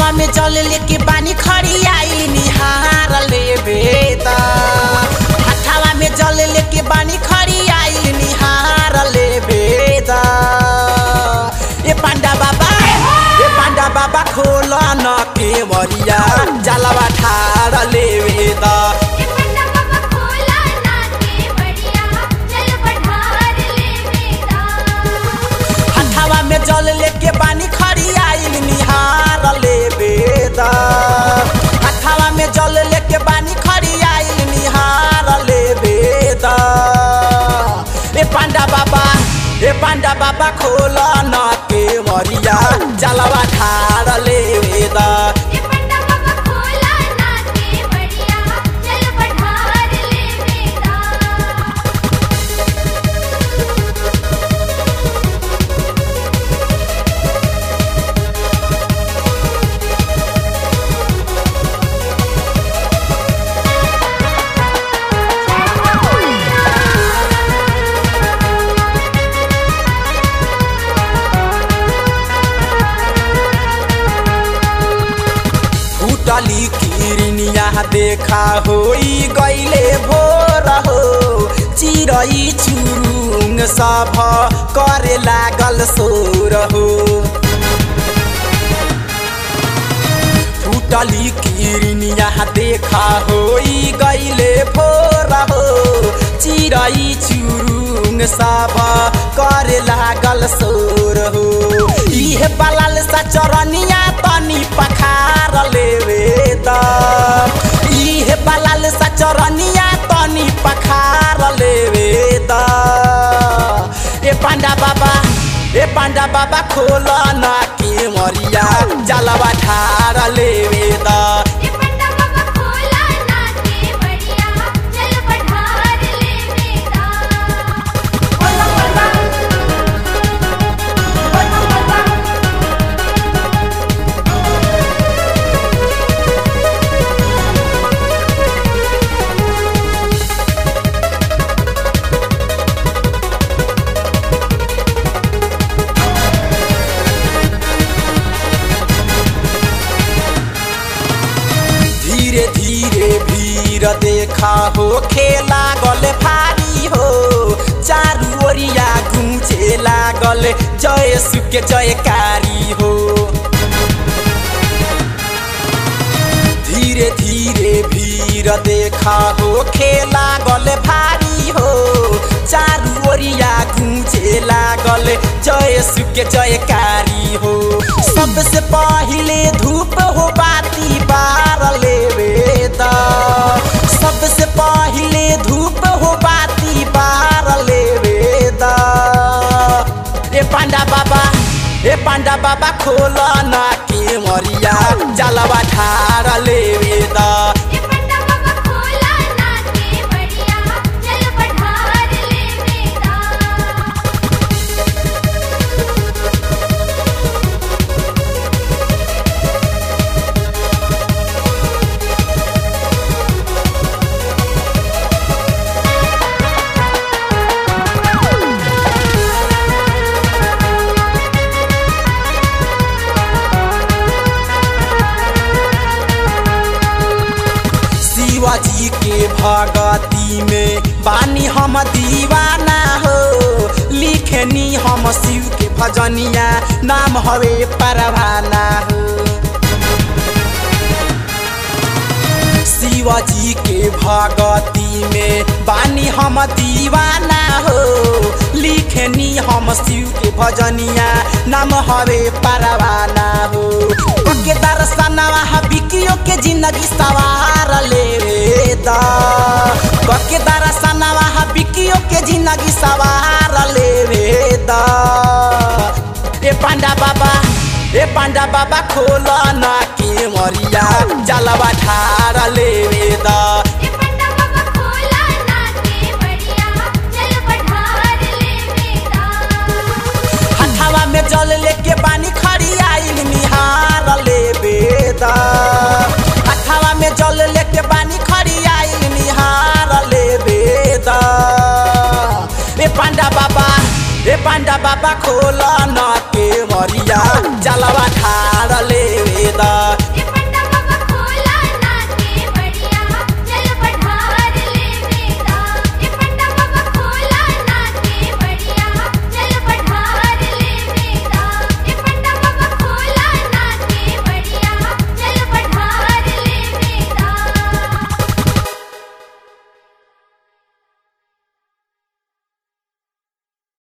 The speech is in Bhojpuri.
हथवा में जल लेके बानी खड़ी आई निहार ले बेदा हथवा में जल लेके बानी खड़ी आई निहार ले बेदा ए पांडा बाबा ए पांडा बाबा खोल न के मरिया जलवा ठार ले बेदा ये पन्ना बाबा खोला ना के बढ़िया चल पठार ले मेरा हथवा में जल लेके बानी खड़ी आइल निहार ले बेदा हथवा में जल लेके बानी खड़ी आइल निहार ले बेदा ए पांडा बाबा ए पांडा बाबा खोल न के मरिया जलवा ठार ले बेदा ये पन्ना बाबा खोला ना के बढ़िया चल पठार ले मेरा फूटली किरनिया देखा होई गईले भोर हो चिरई चुरुङ सभ करे लागल सोर हो फूटली किरनिया देखा होई गईले भोर हो चिरई चुरुङ सभ करे लागल सोर हो इहे बलाल सा चरनिया तनी पखार लेवे द इहे बलाल सा चरनिया तनी पखार लेवे द ए पांडा बाबा ए पांडा बाबा खोल ना के मरिया जलवा ठार लेवे द ये पन्ना बाबा खोला ना के बढ़िया चल पठार ले मेरा बोला बोला बोला बोला धीरे धीरे भीड़ देखा हो खेला गल भारी हो चारू ओरिया घुचे लागल जय सुके जयकारी हो धीरे धीरे भीड़ देखा हो खेला गल भारी हो चारू ओरिया घुचे लागल जय सुके जयकारी हो सबसे पहिले धूप हो बाती बार लेवे द सबसे पहिले धूप हो बाती बार लेवे द ए पांडा बाबा ए पांडा बाबा खोल ना के मरिया जलवा ठार लेवे द ये पन्ना बाबा खोला ना के बढ़िया चल पठार ले मेरा शिवाजी के भगती में बानी हम दीवाना हो लिखनी हम शिव के भजनिया नाम हवे परवाना हो शिवाजी के भगती में बानी हम दीवाना हो लिखनी हम शिव के भजनिया नाम हवे परवाना हो के दर्शनवा बिकियो के जिंदगी सवार ले दा के दर्शनवा बिकियो के जिंदगी सवार ले दा ए पांडा बाबा ए पांडा बाबा खोल ना के मरिया जलवा ठार लेवे द ये पन्ना बाबा खोला ना के बढ़िया चल पठार ले मेरा हथवा में जल लेके बानी खड़ी आइल निहार लेवे द हथवा में जल लेके बानी खड़ी आइल निहार लेवे द ए पांडा बाबा ए पांडा बाबा खोल न के मरिया जलवा ठाड़ ले दा ए